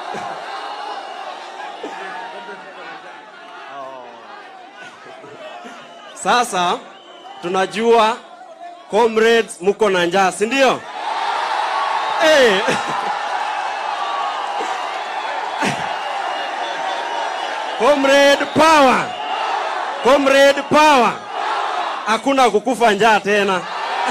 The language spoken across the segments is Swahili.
Sasa tunajua comrades, mko na njaa, si ndio? Hey. Comrade power, comrade power, hakuna kukufa njaa tena.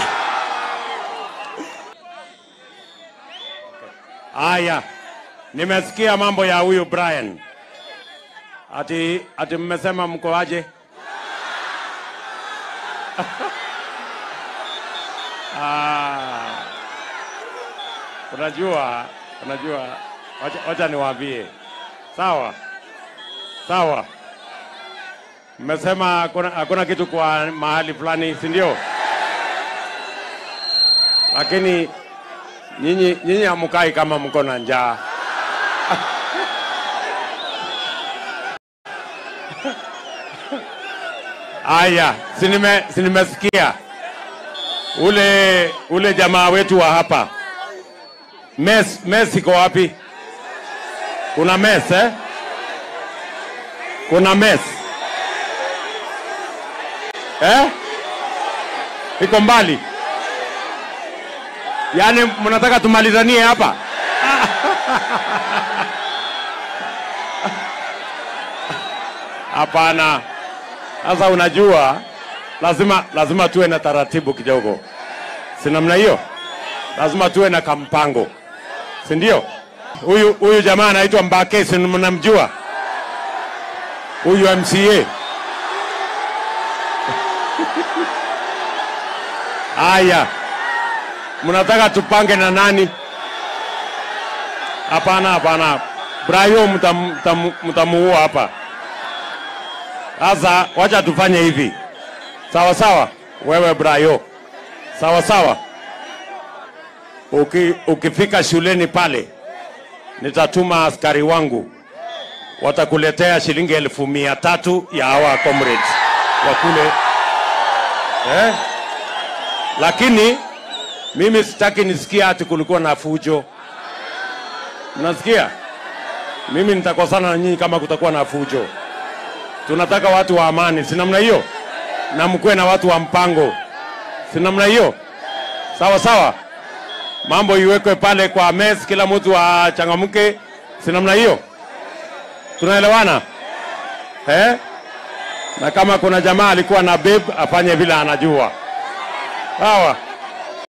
Haya, nimesikia mambo ya huyu Brian. Ati ati mmesema mko aje? Ah, unajua, unajua, wacha, wacha niwaambie. Sawa sawa, mmesema hakuna, hakuna kitu kwa mahali fulani, si ndio? Lakini nyinyi nyinyi hamukai kama mko na njaa. Aya, si nime si nimesikia ule ule jamaa wetu wa hapa mes mes iko wapi? Kuna mes eh? Kuna mes eh? Iko mbali, yaani mnataka tumalizanie hapa? Hapana. Sasa unajua, lazima lazima tuwe na taratibu kidogo, si namna hiyo? Lazima tuwe na kampango, si ndio? Huyu huyu jamaa anaitwa Mbake, si mnamjua huyu MCA? Haya, mnataka tupange na nani? Hapana, hapana, Brayo mtam- mtam- mtamuua hapa. Sasa wacha tufanye hivi, sawa sawa. Wewe Brayo, sawa sawa. Uki, ukifika shuleni pale, nitatuma askari wangu, watakuletea shilingi elfu mia tatu ya hawa comrades wa kule eh? Lakini mimi sitaki nisikia ati kulikuwa na fujo. Mnasikia? Mimi nitakosana na nyinyi kama kutakuwa na fujo tunataka watu wa amani, si namna hiyo? Na mkuwe na watu wa mpango, si namna hiyo? Sawa sawa, mambo iwekwe pale kwa mes, kila mtu achangamke, si namna hiyo? Tunaelewana eh? Na kama kuna jamaa alikuwa na babe afanye vile anajua, sawa.